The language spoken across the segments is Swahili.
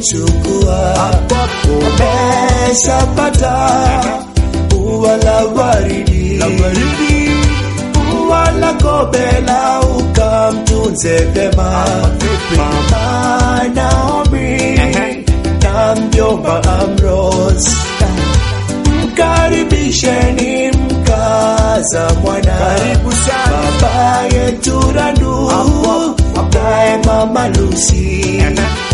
ulichukua. Umeshapata ua la waridi, ua la kobela ukamtunze vyema. Mama Naomi na mjomba Ambrose mkaribisheni mkaza mwana baba yetu Randu naye mama Lucy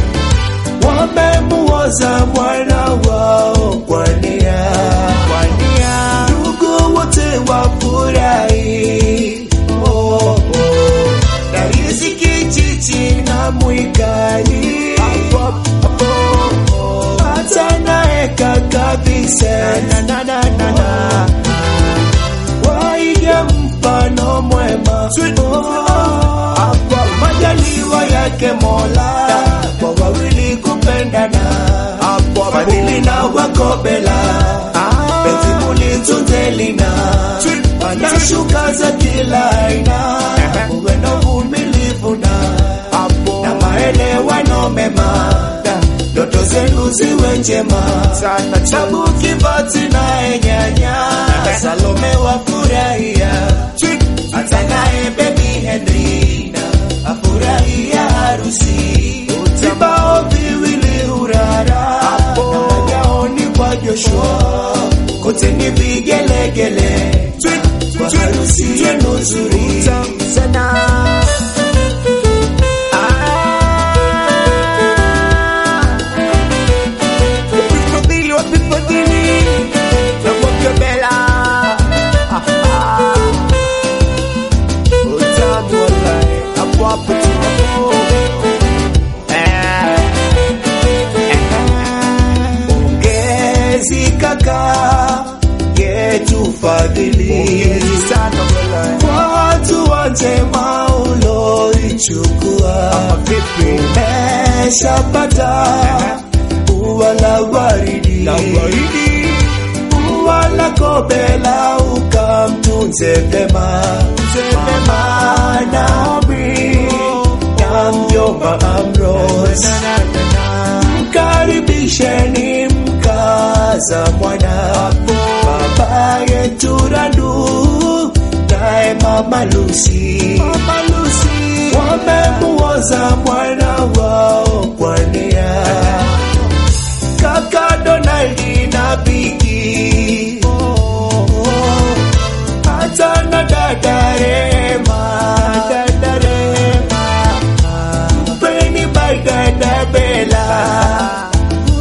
wamemuoza mwana wao kwa nia ndugu wote wafurahi oh, oh. na riziki chichi na mwikali hata naye kaka Vincent waiga mfano mwema Oh, majaliwa yake Mola kwa wawili kupendana Fadhili na wakobela penzi mulitunze lina wanashuka za kila aina uwe na uvumilivu na na maelewano mema ndoto zenu ziwe njema tabu kibati naye nyanya Salome wafurahia hata naye bebi Henrina afurahia harusi vibao viwili hurara na magaoni kwa Joshua kote ni vigelegele kwa harusi yenu nzuri sana Wapifadhili, wapifadhili, na wakabela. Ah, ah. Utamu wallahi, hapo hapo tu. Eh, Pongezi kaka yetu Fadhili pongezi sana wallahi. kwa hatua njema uloichukua. Ama vipi? Umeshapata ua la waridi, Na baridi, ua la kobela ukamtunze vyema. Mama Naomi na mjomba Ambrose mkaribisheni mkaza mwana baba yetu Randu naye mama Lucy wamemuoza mwana wao kwa nia kaka Donaldi na Bigi hata na dada Rema mpeni by dada Bella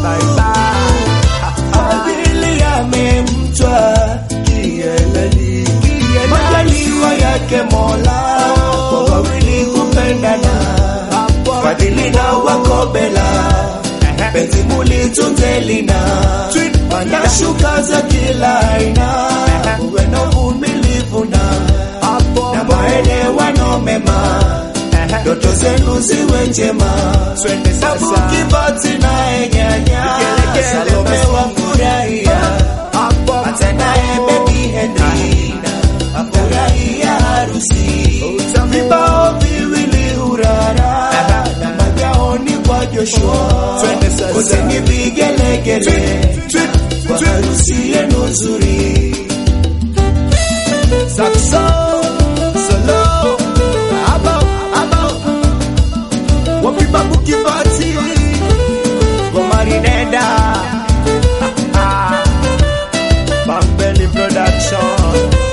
Fadhili amemtwa kieleni, majaliwa yake Mola kwa wawili kupendana, Fadhili na wakobela penzi mulitunze lina wanashuka za kila aina, uwe na uvumilivu na na maelewano mema, ndoto zenu ziwe njema. Twende sasa. Sabu kibati naye nyanya Vigelegele, Salome basi. wafurahia hapo hata naye bebi Henrina afurahia harusi Utamu. vibao viwili hurara na magaoni kwa Joshua Twende sasa. kote ni vigelegele kwa harusi yenu nzuri Saxo, solo, abo, abo. Wapipa kukibati, Gomarineda Bambeli Production.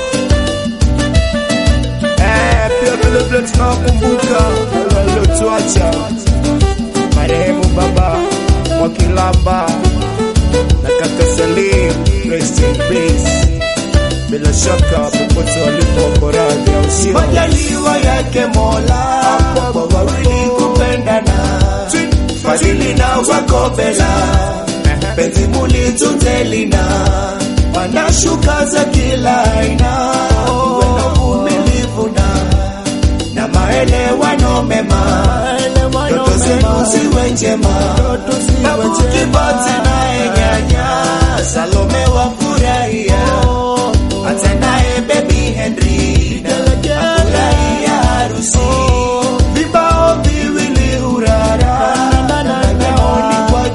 Eh, pia vile vile tunakumbuka wale waliotuacha marehemu baba Mwakilamba na kaka Salim, rest in peace. Bila shaka popote walipo wako radhi, au sio? majaliwa yake Mola kwa wawili kupendana, fadhili na wakobela penzi mulitunze lina wanashuka za kila aina, uwe na uvumilivu na na maelewano mema, ndoto zenu ziwe njema, babu kibati naye nyanya Salome wafurahia hata naye bebi Henry afurahia harusi vibao viwili hurara na gaoni kwa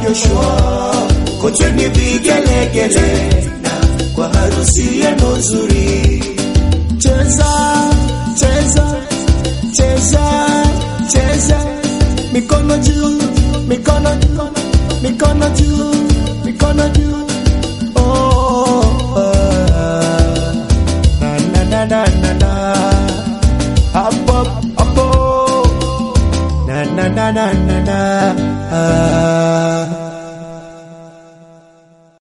wote ni vigelegele na kwa harusi yenu nzuri